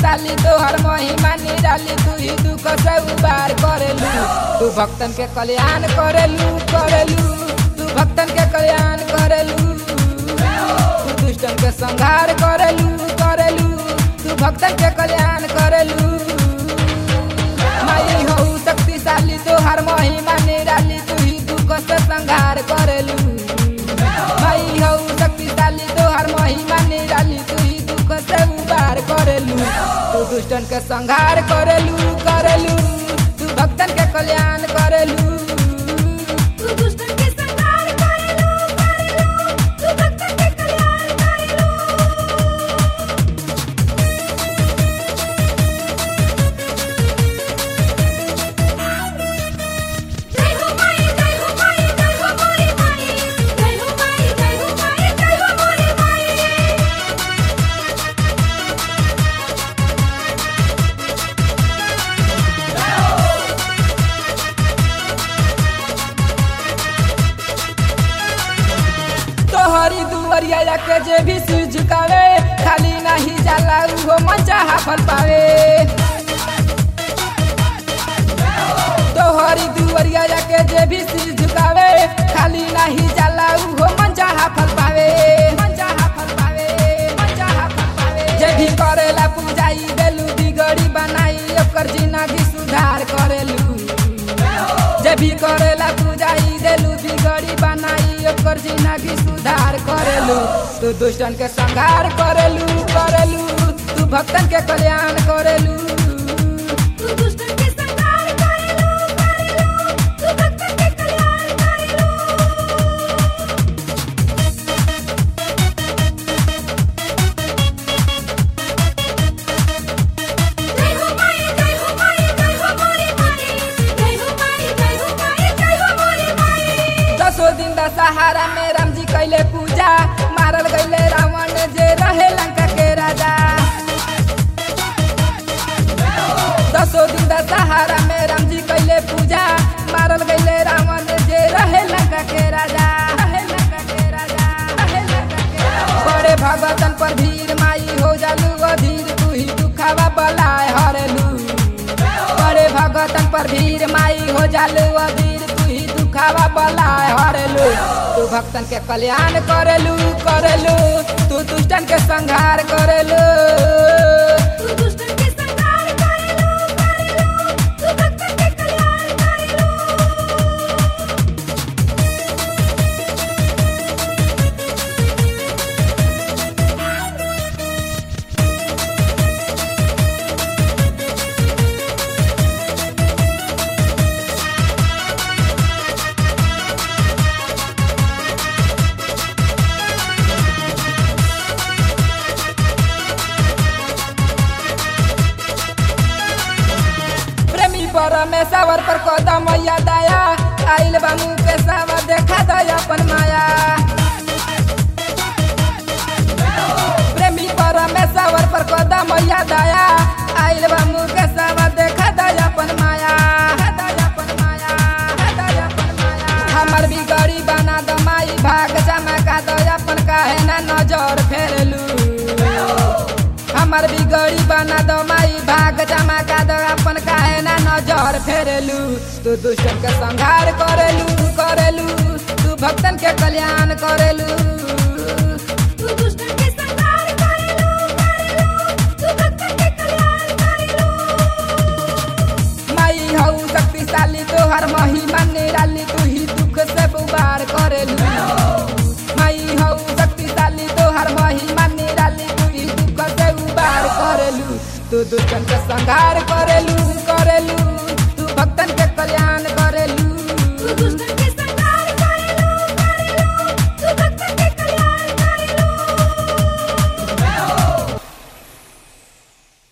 शक्तिशाली तोहर महिमा निराली तू ही दुख से उबार करेलू तू भक्तन के कल्याण करेलू करेलू तू भक्तन के कल्याण करेलू तू दुष्टन के संहार करेलू करेलू तू भक्तन के कल्याण करेलू माई हो शक्तिशाली तोहर महिमा निराली तू ही दुख से संहार करेलू माई हो शक्तिशाली तोहर महिमा निराली तू ही दुख से उबार करेलू तू दुष्टन के संहार करेलू करेलू तू भक्तन के कल्याण करेलू तू दुष्टन के संहार करेलू करेलू तू भक्तन के कल्याण करेलू जय हो माई जय हो माई जय हो मोरी माई जय हो माई जय हो माई जय हो मोरी माई तोहरी दुवरिया के जे भी सिर झुकावे खाली नहीं जाला उहो मंचा हाफल पावे तोहरी दुवरिया के जे भी सिर झुकावे खाली नहीं जाला उहो मंचा हाफल पावे मंचा हाफल पावे मंचा हाफल पावे जे भी करेला पूजाई देलू बिगड़ी बनाई ओकर जिंदगी सुधार करेलू जे भी करेला पूजाई देलू बिगड़ी बनाई ओकर जिंदगी सुधार करेलू तू दुष्टन के संहार करेलू करेलू तू भक्तन के कल्याण करेलू तू दुष्टन के संहार करेलू करेलू तू भक्तन के कल्याण करेलू जय हो माई जय हो माई जय हो मोरी माई जय हो माई जय हो माई जय हो मोरी माई दसो दिन दशहरा में राम जी कैले पूजा मारल गईले रावण जे रहे लंका के राजा दसो दिन दशहरा में राम जी कैले पूजा मारल गईले रावण जे रहे लंका के राजा रहे लंका के राजा रहे लंका के राजा। बड़े भगतन पर भीड़ माई हो जालू अधीर तू ही दुखावा बलाय हरेलू बड़े भगतन पर भीड़ माई हो जालू अधीर तू ही दुखावा बलाय हरेलू तू भक्तन के कल्याण करेलू करेलू तू दुष्टन के संहार करेलू तू दुष्टन के संहार करेलू करेलू तू भक्तन के कल्याण करेलू प्रेमी परमेश्वर पर कदम मैया दया आइल बानू के सावर देखा दया अपन माया प्रेमी परमेश्वर पर कदम मैया दया आइल बानू के सावर देखा दया अपन माया दया अपन माया दया अपन माया हमर भी गड़ी बना द माई भाग चमका दया अपन काहे ना नजर फेरलू हमर बिगड़ी बना दो माई भाग चमका दो अपन काहे ना नजर फेरलू तू दुष्टन के संहार करेलू करेलू तू भक्तन के कल्याण करेलू तू दुष्टन के संहार करेलू करेलू तू भक्तन के कल्याण करेलू माई हऊ शक्तिशाली तोहर महिमा निराली तू ही दुख से बुबार करेलू माई हऊ शक्तिशाली तोहर महिमा निराली तू ही दुख से उबार करेलू तू दुष्टन के संहार करेलू करेलू तू भक्तन के कल्याण करेलू